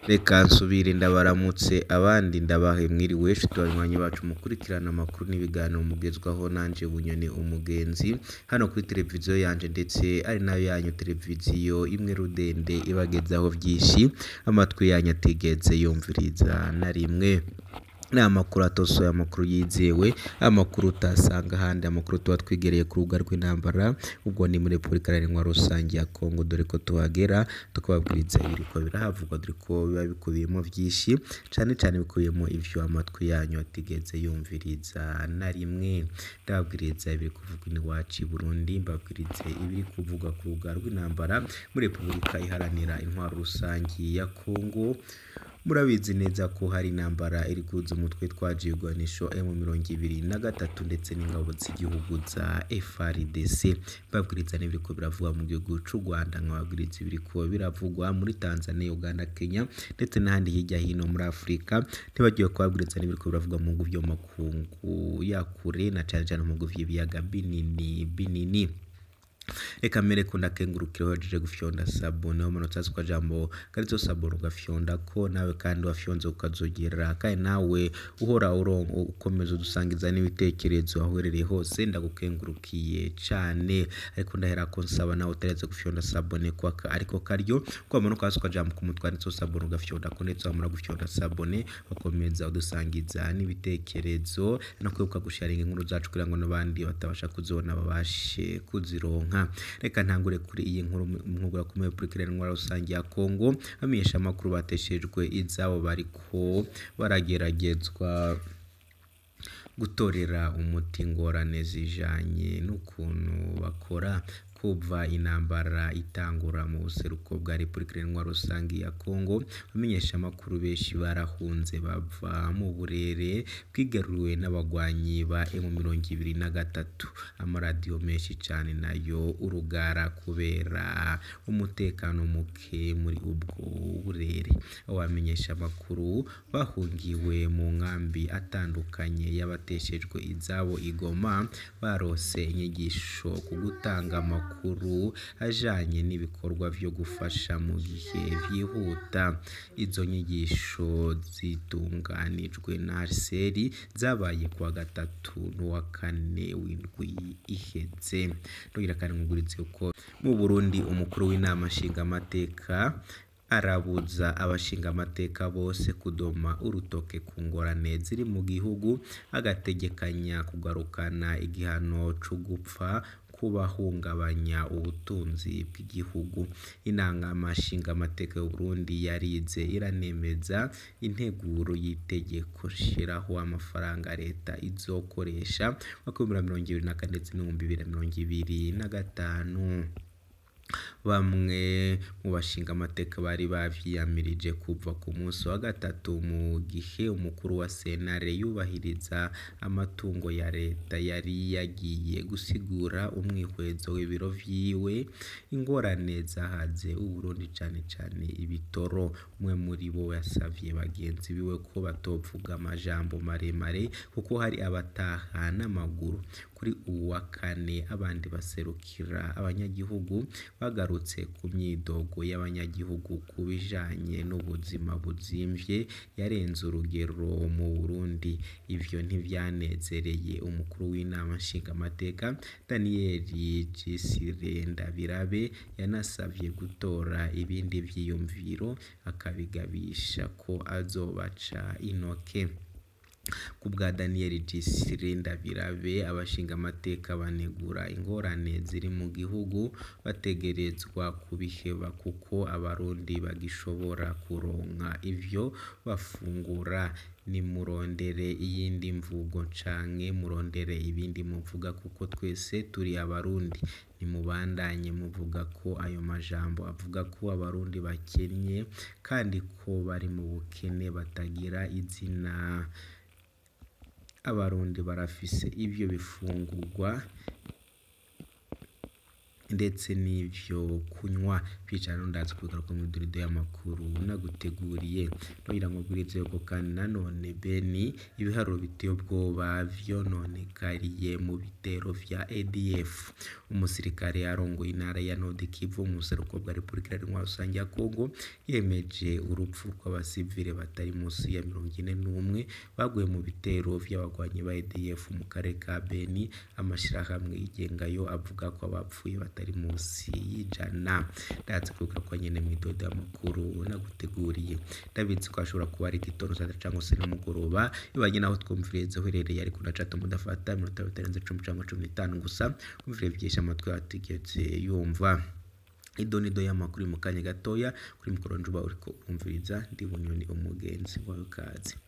reka nsubire ndabaramutse abandi ndabahe mwiriwe nshuti banywanyi bacu mukurikirana amakuru n'ibiganiro mugezwaho nanje bunyoni umugenzi hano kuri televiziyo yanje ndetse ari nayo yanyu televiziyo imwe rudende ibagezaho vyinshi amatwi yanyu atigeze yumviriza na rimwe ni amakuru atosoye amakuru yizewe amakuru utasanga ahandi amakuru tuba twigereye ku rubuga rw'intambara ubwo ni muri repubulika iharanira rusange ya kongo dore ko tuhagera tukababwiriza ibiriko birahavugwa dore ko biba bikubiyemo vyinshi cane cane bikubiyemo ivyo amatwi yanyu atigeze yumviriza na rimwe ndababwiriza ibiri kuvugwa iwacu i burundi mbabwirize ibiri kuvugwa ku rubuga rw'intambara muri repubulika iharanira intwaro rusange ya kongo murabizi neza ko hari intambara iri kuza umutwe twaje igwanisho M mirongo ibiri na gatatu ndetse n'ingabo z'igihugu za FRDC babwiriza n'ibiriko biravugwa mu gihugu c'u Rwanda nkababwiriza ibiriko biravugwa muri Tanzania Uganda Kenya ndetse n'ahandi hirya hino muri Afurika ntibagiwe kubabwiriza n'ibiriko biravugwa mu bihugu vyo mu makungu ya kure na cane cane mu bihugu vy'ibiyaga binini binini reka mbere ko ndakengurukira wajeje gufyonda sabone wo manota kwa jambo karizo sabone ugafyonda ko nawe kandi wafyonze ukazogera kandi nawe uhora urongo ukomeza udusangiza n'ibitekerezo aho uherereye hose ndagukengurukiye cane ariko ndahera ko nsaba nawe utaretse gufyonda sabone kwa ariko karyo kwa manuka kwa jambo ku mutwe arizo sabone ugafyonda ko ndetse wamara gufyonda sabone ukomeza udusangiza n'ibitekerezo no kwibuka gusharinga inkuru zacu kugira ngo n'abandi batabasha kuzibona babashe kuzironka reka ntangure kuri iyi nkuru nkugura ku repubulika iharanira rusange ya kongo bamenyesha amakuru bateshejwe izabo bariko barageragezwa gutorera umuti ingorane zijanye n'ukuntu bakora kuva intambara itangura mu buseruko bwa repubulika iharanira rusange ya kongo bamenyesha amakuru benshi barahunze bava mu burere bwigaruriwe n'abagwanyi ba emu mirongo ibiri na gatatu amaradiyo menshi cyane nayo urugara kubera umutekano muke muri ubwo burere abamenyesha amakuru bahungiwe mu nkambi atandukanye y'abateshejwe izabo igoma barose inyigisho ku gutanga amakuru amakuru ajanye n'ibikorwa vyo gufasha mu gihe vyihuta izo nyigisho zitunganijwe na seri zabaye kuwa gatatu n'uwa kane w'indwi iheze ntugira kandi nkugurize ko mu Burundi umukuru w'inama nshingamateka arabuza abashingamateka bose kudoma urutoke ku ngorane ziri mu gihugu agategekanya kugarukana igihano co gupfa kubahungabanya ubutunzi bw'igihugu inama nshingamateka y'u Burundi yarize iranemeza integuro y'itegeko shiraho amafaranga leta izokoresha makumyabiri mirongo ibiri na kane ndetse n'ibihumbi bibiri na mirongo ibiri na gatanu bamwe mu bashinga amateka bari bavyiyamirije kuva ku munsi wa gatatu mu gihe umukuru wa senare yubahiriza amatungo ya leta yari yagiye gusigura umwihwezo w'ibiro vyiwe ingorane zahaze uburundi cane cane ibitoro umwe muri bo yasavye bagenzi biwe ko batovuga amajambo maremare kuko hari abataha n'amaguru kuri uwu wa kane abandi baserukira abanyagihugu bagarutse ku myidogo y'abanyagihugu ku bijanye n'ubuzima buzimvye yarenze urugero mu Burundi ivyo ntivyanezereye umukuru w'inama nshingamateka Daniel Gisire Ndabirabe yanasavye gutora ibindi vyiyumviro akabigabisha ko azobaca intoke ku bwa Daniel Gisire Ndabirabe abashinga amateka banegura ingorane ziri mu gihugu bategerezwa kubiheba kuko abarundi bagishobora kuronka ivyo bafungura nimurondere iyindi mvugo canke murondere ibindi muvuga kuko twese turi abarundi nimubandanye muvuga ko ayo majambo avuga ko abarundi bakennye kandi ko bari mu bukene batagira izina abarundi barafise ivyo bifungurwa ndetse n'ivyo kunywa kwicara ndazi kugaruka mu durido y'amakuru naguteguriye ntogira ngo bwirize yuko kandi nanone Beni ibiharuro biteye ubwoba vyononekariye mu bitero vya ADF umusirikare yarongoye intara ya Nord Kivu mu buseruko bwa Repubulika Iharanira Rusange ya Kongo yemeje urupfu rw'abasivile batari munsi ya mirongo ine n'umwe baguye mu bitero vy'abagwanyi ba ADF mu karere ka Beni amashirahamwe yigengayo avuga ko abapfuye batari munsi y'ijana ndazi kuvuga ko nyene mw'idodo y'amakuru naguteguriye ndabizi ko ashobora kuba ari igitondo saa tatu cangwa se nimugoroba bibanye naho twumviriza uherereye ariko nacato mudafata iminota bitarenze cumi cangwa cumi n'itanu gusa kumvira vyinshi amatwi atigeze yumva idonido y'amakuru mu kanya gatoya kuri mikoro njuba uriko urumviriza ndi bunyoni umugenzi wawe kazi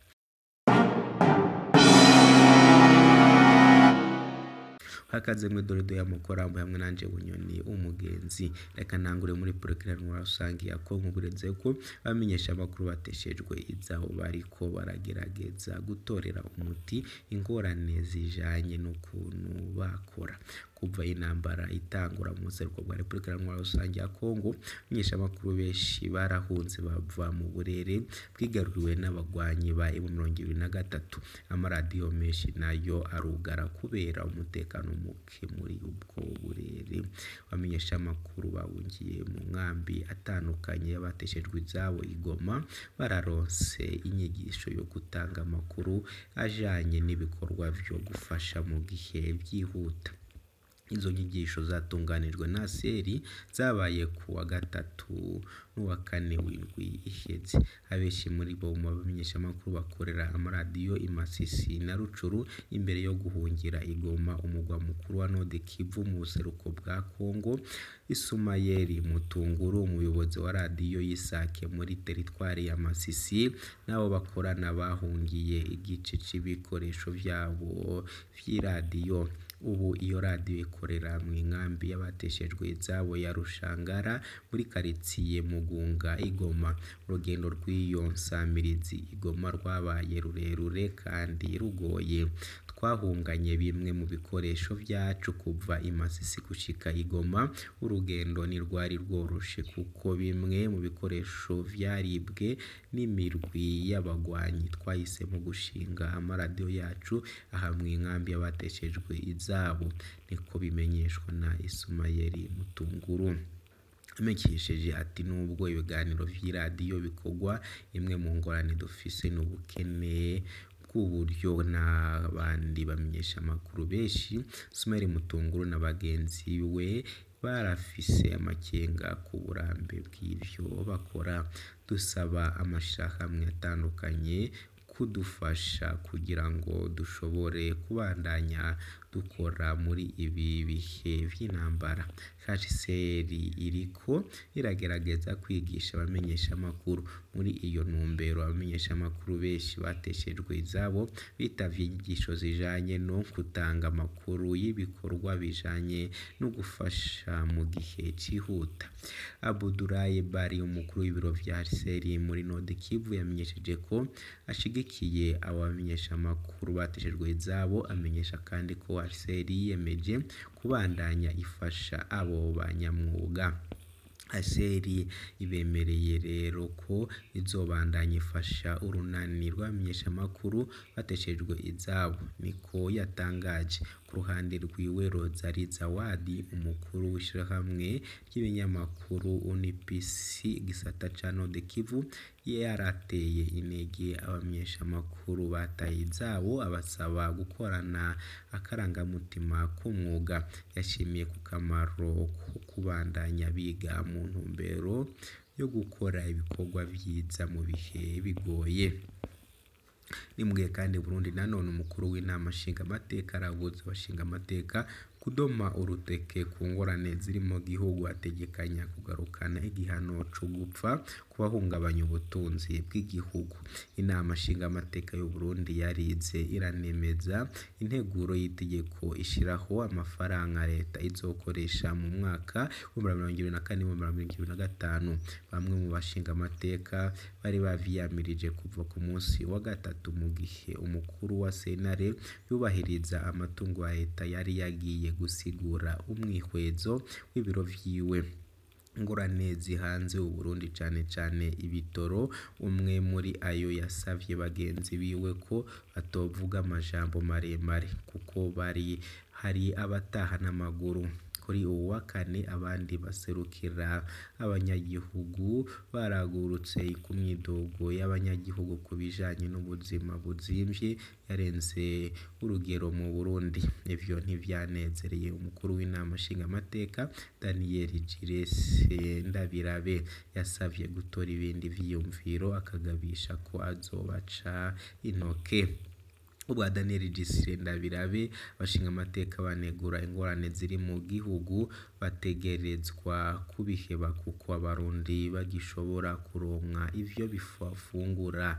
hakaze muri dorido y'amukorambo hamwe nanje bunyoni umugenzi reka ntangure muri porogaramu rusange ya kongo buretse ko bamenyesha amakuru bateshejwe izabo bariko baragerageza gutorera umuti ingorane zijanye n'ukuntu bakora kuva intambara itangura mu buseruko bwa repubulika iharanira rusange ya kongo menyesha amakuru benshi barahunze bava mu burere bwigaruriwe n'abagwanyi ba emu mirongo ibiri na gatatu amaradiyo menshi nayo arugara kubera umutekano muke muri ubwo burere bamenyesha amakuru bahungiye mu nkambi atandukanye y'abateshejwe izabo igoma bararonse inyigisho yo gutanga amakuru ajanye n'ibikorwa vyo gufasha mu gihe byihuta izo nyigisho zatunganijwe na seri zabaye ku wa gatatu n'uwa kane w'indwi iheze abenshi muri bo mu bamenyeshamakuru bakorera amaradiyo imasisi na rucuru imbere yo guhungira igoma umugwa mukuru wa nord kivu mu buseruko bwa kongo isumayeli mutunguru umuyobozi wa radiyo y'isake muri teritwari ya masisi n'abo bakorana bahungiye igice c'ibikoresho vyabo vy'iradiyo ubu iyo radiyo ikorera mu nkambi y'abateshejwe izabo ya rushangara muri karitsiye mugunga igoma urugendo rw'iyo nsamirizi igoma rwabaye rurerure kandi rugoye twahunganye bimwe mu bikoresho byacu kuva imasisi gushika igoma urugendo ntirwari rworoshe kuko bimwe mu bikoresho vyaribwe n'imirwi y'abagwanyi twahisemo gushinga amaradiyo yacu aha mu nkambi y'abateshejwe izabo niko bimenyeshwa na isumayeli mutunguru amenyesheje ati nubwo ibiganiro vy'iradiyo bikorwa imwe mu ngorane dufise n'ubukene bw'uburyo n'abandi bamenyesha amakuru benshi sumeri mutunguru na bagenzi we barafise amakenga ku burambe bw'ivyo bakora dusaba amashirahamwe atandukanye kudufasha kugira ngo dushobore kubandanya dukora muri ibi bihe vy'intambara HCR iriko iragerageza kwigisha abamenyesha amakuru muri iyo ntumbero abamenyesha amakuru benshi bateshejwe izabo bitavye inyigisho zijanye no gutanga amakuru y'ibikorwa bijanye no gufasha mu gihe cihuta Abudulaye Bari umukuru w'ibiro vya HCR muri Nord Kivu yamenyesheje ko ashigikiye abo bamenyesha amakuru bateshejwe izabo amenyesha kandi ko HCR yiyemeje kubandanya ifasha abo banyamwuga aseri ibemereye rero ko izobandanya ifasha urunani rw'abamenyeshamakuru bateshejwe izabo niko yatangaje ku ruhande rwiwe Rozari Zawadi umukuru w'ishirahamwe ry'ibinyamakuru UNPC gisata ca Nord Kivu yarateye intege abamenyeshamakuru bataye izabo abasaba gukorana akarangamutima k'umwuga yashimiye ku kamaro ko kubandanya biga mu ntumbero yo gukora ibikorwa vyiza mu bihe bigoye nimbwiye kandi Burundi nanone umukuru w'inama nshingamateka arabuza abashingamateka kudoma uruteke ku ngorane ziri mu gihugu ategekanya kugarukana igihano co gupfa ku bahungabanya ubutunzi bw'igihugu inama nshingamateka y'u Burundi yarize iranemeza integuro y'itegeko ishiraho amafaranga leta izokoresha mu mwaka w'ibihumbi mirongo ibiri na kane n'ibihumbi mirongo ibiri na gatanu bamwe mu bashingamateka bari baviyamirije kuva ku munsi wa gatatu mu gihe umukuru wa sentare yubahiriza amatungo ya leta yari yagiye yagiye gusigura umwihwezo w'ibiro vyiwe ingorane zihanze Uburundi cane cane ibitoro umwe muri ayo yasavye bagenzi biwe ko batovuga amajambo maremare kuko bari hari abataha n'amaguru kuri uwu wa kane abandi baserukira abanyagihugu baragurutse ku myidogo y'abanyagihugu ku bijanye n'ubuzima buzimvye yarenze urugero mu Burundi ivyo ntivyanezereye umukuru w'inama nshingamateka Daniel Giresse Ndabirabe yasavye gutora ibindi vyiyumviro akagabisha ko azobaca intoke ubwa Daniel Gisire Ndabirabe abashingamateka banegura ingorane ziri mu gihugu bategerezwa kubiheba kuko abarundi bagishobora kuronka ivyo bafungura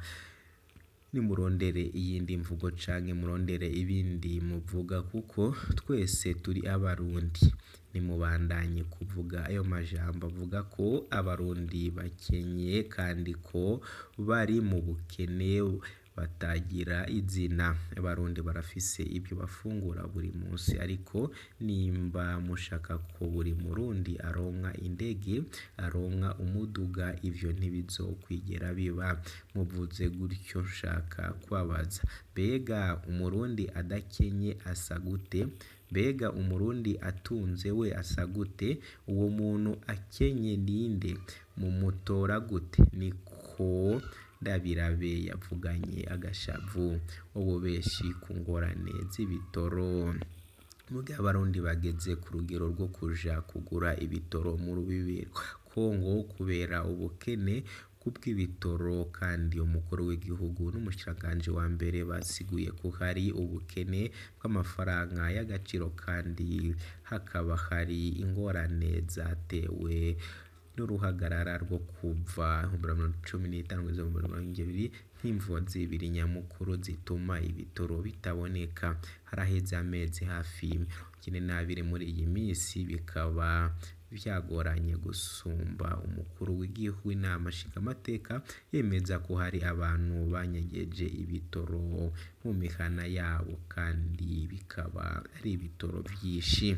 nimurondere iyindi mvugo canke murondere ibindi muvuga kuko twese turi abarundi nimubandanye kuvuga ayo majambo avuga ko abarundi bakenye kandi ko bari mu bukene batagira izina abarundi barafise ibyo bafungura buri munsi ariko nimba mushaka ko buri murundi aronka indege aronka umuduga ivyo ntibizokwigera biba muvuze gutyo nshaka kubabaza mbega umurundi adakenye asa gute mbega umurundi atunze we asa gute uwo muntu akenye ninde mumutora gute niko Ndabirabe yavuganye agashavu ububeshi ku ngorane z'ibitoro mugihe abarundi bageze ku rugero rwo kuja kugura ibitoro mu rubibi rwa Kongo kubera ubukene bw'ibitoro kandi umukuru w'igihugu n'umushikiranganji wa mbere basiguye ko hari ubukene bw'amafaranga y'agaciro kandi hakaba hari ingorane zatewe n'uruhagarara rwo kuva cumi n'itanu kugeza mu mirongo ibiri nk'imvo zibiri nyamukuru zituma ibitoro bitaboneka haraheze amezi hafi mirongo n'abiri muri iyi minsi bikaba vyagoranye gusumba umukuru w'igihugu inama nshingamateka yemeza ko hari abantu banyegeje ibitoro mu mihana yabo kandi bikaba ari ibitoro vyinshi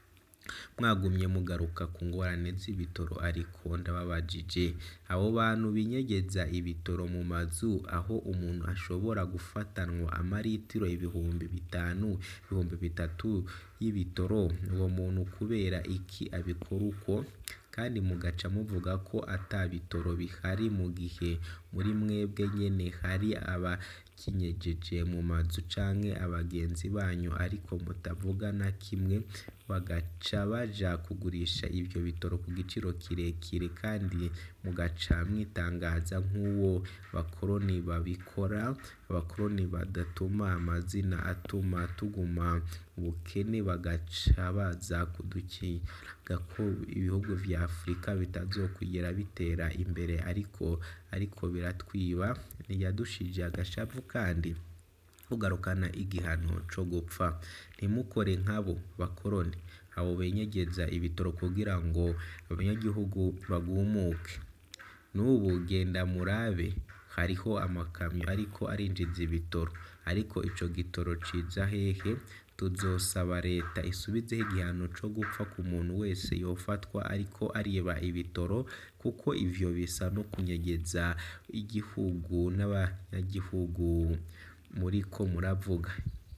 mwagumye mugaruka ku ngorane z'ibitoro ariko ndababajije abo bantu binyegeza ibitoro mu mazu aho umuntu ashobora gufatanwa amaritiro ibihumbi bitanu ibihumbi bitatu y'ibitoro uwo muntu kubera iki abikora uko kandi mugaca muvuga ko ata bitoro bihari mu gihe muri mwebwe nyene hari abakinyegeje mu mazu canke abagenzi banyu ariko mutavuga na kimwe bagaca baja kugurisha ivyo bitoro ku giciro kirekire kandi mugaca mwitangaza nk'uwo bakoroni babikora abakoroni badatuma amazina atuma tuguma mu bukene bagaca baza kudukinga ko ibihugu vya Afurika bitazokwigera bitera imbere ariko ariko biratwiba ntiyadushije agashavu kandi kugarukana igihano co gupfa ntimukore nk'abo bakoroni abo benyegeza ibitoro kugira ngo abanyagihugu bagumuke n'ubu genda murabe hariho amakamyo ariko arinjiza ibitoro ariko ico gitoro ciza hehe tuzosaba leta isubizeho igihano co gupfa ku muntu wese yofatwa ariko ariba ibitoro kuko ivyo bisa no kunyegeza igihugu n'abanyagihugu muriko muravuga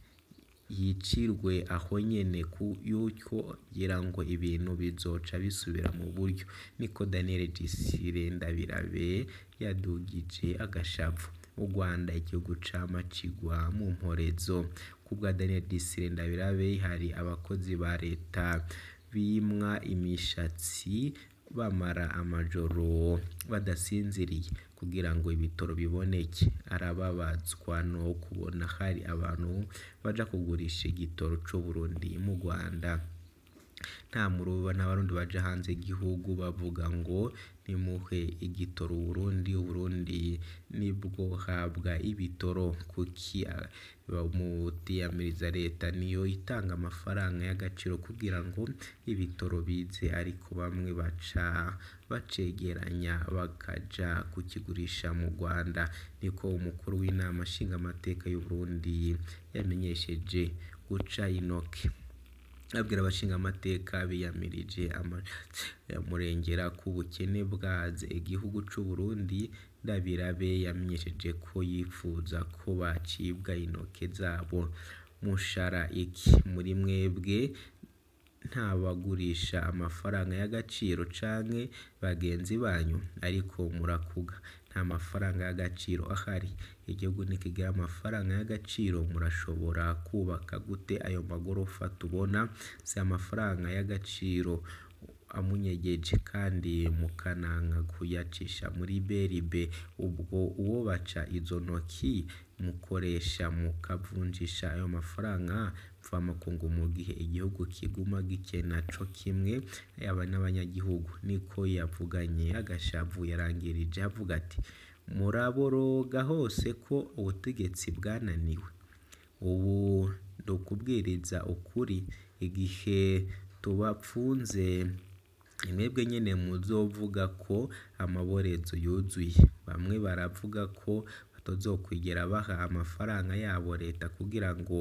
yicirwe aho nyene yuko kugira ngo ibintu bizoca bisubira mu buryo niko Daniel Gisire Ndabirabe yadugije agashavu u Rwanda igihugu cama cigwa mu mporezo kubwa Daniel Gisire Ndabirabe hari abakozi ba leta bimwa imishatsi bamara amajoro badasinziriye kugira ngo ibitoro biboneke arababazwa no kubona hari abantu baja kugurisha igitoro c'Uburundi mu Rwanda nta muruba n'abarundi baja hanze y'igihugu bavuga ngo nimuhe igitoro Uburundi Uburundi nibwo habwa ibitoro kuki mutiyamiriza leta niyo itanga amafaranga y'agaciro kugira ngo ibitoro bize ariko bamwe baca bacegeranya bakaja kukigurisha mu Rwanda niko umukuru w'inama nshingamateka y'Uburundi yamenyesheje guca inoke abwira abashingamateka biyamirije amurengera ku bukene bwaze igihugu c'u Burundi Ndabirabe yamenyesheje ko yifuza ko bacibwa intoke zabo mushara iki muri mwebwe ntabagurisha amafaranga y'agaciro canke bagenzi banyu ariko murakuga nta mafaranga y'agaciro ahari igihugu nikigira amafaranga y'agaciro murashobora kubaka gute ayo magorofa tubona si amafaranga y'agaciro amunyegeje kandi mukananka kuyacisha muri beribe ubwo uwo baca izo ntoki mukoresha mukavunjisha ayo mafaranga mvamakungu mu gihe igihugu kiguma gikena co kimwe yaba n'abanyagihugu niko yavuganye agashavu yarangirije avuga ati muraboroga hose ko ubutegetsi bwananiwe ubu ndukubwiriza ukuri igihe tubapfunze mwebwe nyene muzovuga ko amaborezo yuzuye bamwe baravuga ko batazokwigera baha amafaranga yabo leta kugira ngo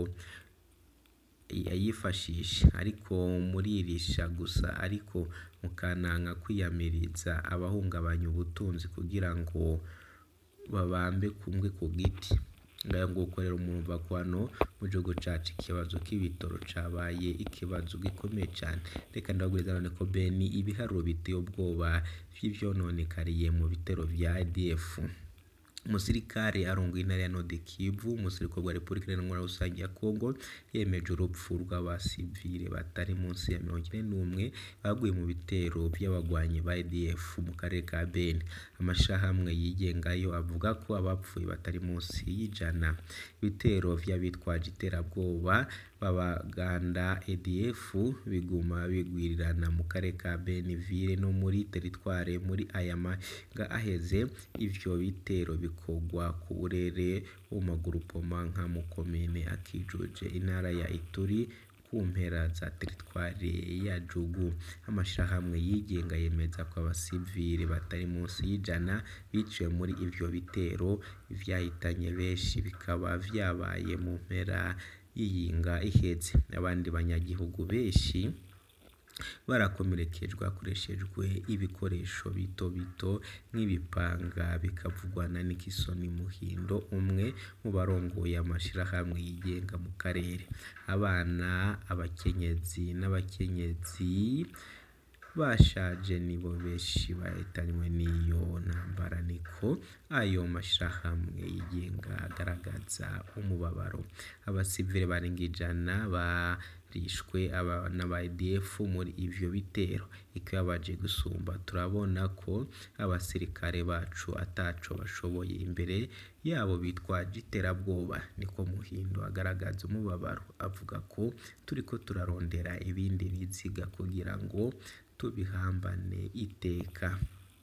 yayifashishe ariko muririsha gusa ariko mukananka kwiyamiriza abahungabanya ubutunzi kugira ngo babambe kumwe ku giti ngayo nguko rero murumva ko hano mu gihugu cacu ikibazo k'ibitoro cabaye ikibazo gikomeye cane reka ndababwiriza none ko beni ibiharuro biteye ubwoba vy'ivyononekariye mu bitero vya ADF umusirikare arongoye intara ya Nord Kivu umusirikare wa Repubulika Iharanira Rusange ya Kongo yemeje urupfu rw'abasivile batari munsi ya mirongo ine n'umwe baguye mu bitero vy'abagwanyi ba ADF mu karere ka Beni amashirahamwe yigengayo avuga ko abapfuye batari munsi y'ijana ibitero vy'abitwaje iterabwoba b'abaganda ADF biguma bigwirirana mu karere ka Beniville no muri teritware muri aya maga aheze ivyo bitero bikorwa ku burere bw'amagurupoma nka mu komine akijuje intara ya Ituri ku mpera za teritware ya Jugu amashirahamwe yigenga yemeza ko abasivile batari munsi y'ijana biciwe muri ivyo bitero vyahitanye benshi bikaba vyabaye mu mpera y'iyinga iheze abandi banyagihugu benshi barakomerekejwe hakoreshejwe ibikoresho bito bito nk'ibipanga bikavugwa na Nixon Muhindo umwe mu barongoye amashirahamwe yigenga mu karere abana abakenyezi n'abakenyezi bashaje nibo benshi bahitanywe n'iyo ntambara niko ayo mashirahamwe yigenga agaragaza umubabaro abasivile barenga ijana barishwe n'aba ADF muri ivyo bitero ikibabaje gusumba turabona ko abasirikare bacu ataco bashoboye imbere yabo bitwaje iterabwoba niko Muhindo agaragaza umubabaro avuga ko turiko turarondera ibindi biziga kugira ngo tubihambane iteka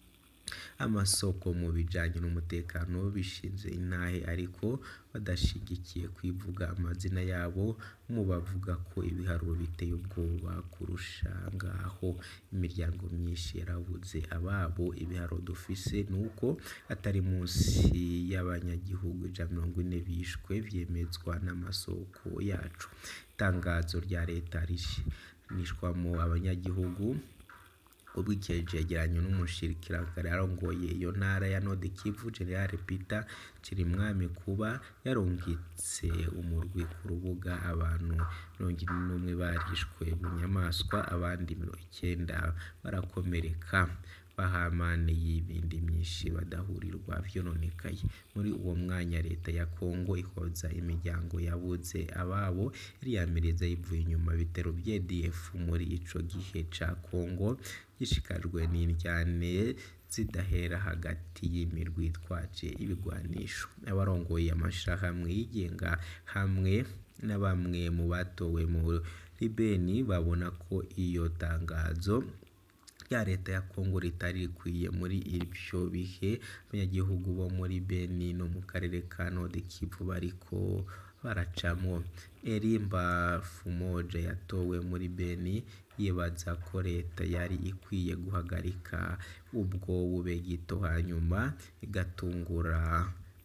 amasoko mu bijanye n'umutekano bishinze intahe ariko badashigikiye kwivuga amazina yabo mu bavuga ko ibiharuro biteye ubwoba kurusha ngaho imiryango myinshi yarabuze ababo ibiharuro dufise nuko atari munsi y'abanyagihugu ijana mirongo ine bishwe vyemezwa n'amasoko yacu itangazo rya leta rishinishwamo abanyagihugu ubwikije cegeranyo n'umushikiranganje arongoye iyo ntara ya Nord Kivu General Peter Chirimwami kuba yarungitse umurwi ku rubuga abantu mirongo ine n'umwe barishwe bunyamaswa abandi mirongo icyenda barakomereka bahamaneye ibindi myinshi badahurirwa vyononekaye muri uwo mwanya leta ya Kongo ihoza imiryango yabuze ababo iriyamiriza yivuye inyuma bitero vya ADF muri ico gihe ca Kongo gishikajwe n'indyane zidahera hagati y'imirwi itwaje ibigwanisho abarongoye amashirahamwe yigenga hamwe na bamwe mu batowe muri Beni babona ko iyo tangazo rya leta ya Kongo ritari rikwiye muri ivyo bihe abanyagihugu bo muri Beni no mu karere ka Nord Kivu bariko baracamwo Elimba Fumoja yatowe muri Beni yibaza ko leta yari ikwiye guhagarika ubwo bubegito hanyuma igatungura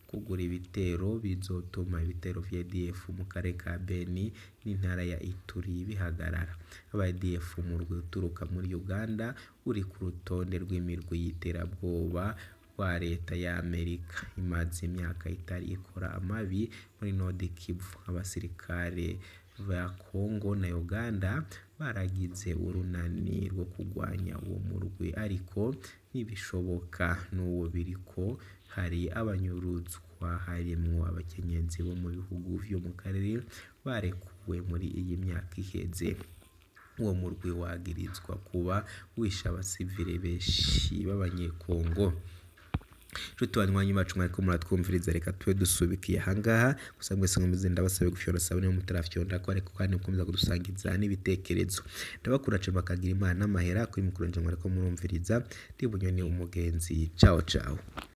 kugura ibitero bizotuma ibitero vya ADF mu karere ka Beni n'intara ya Ituri bihagarara aba ADF umurwi uturuka muri Uganda uri ku rutonde rw'imirwi y'iterabwoba rwa leta ya Amerika imaze imyaka itari ikora amabi muri Nord Kivu abasirikare ba Congo na Uganda baragize urunani rwo kurwanya uwo murwi ariko ntibishoboka n'uwo biriko hari abanyuruzwa harimwo abakenyezi bo mu bihugu vyo mu karere barekuwe muri iyi myaka iheze uwo murwi wagirizwa kuba wishe abasivile benshi b'abanyekongo nshuti banywanyi bacu mwariko muratwumviriza reka tube dusubikiye ahangaha gusa mwese nkomeze ndabasabe gufyora sabe niba mutarafyonda ko ariko kandi mukomeza kudusangiza n'ibitekerezo ndabakura cane bakagira imana n'amahera kuri mikoro nje mwariko murumviriza ndi bunyoni umugenzi ciao ciao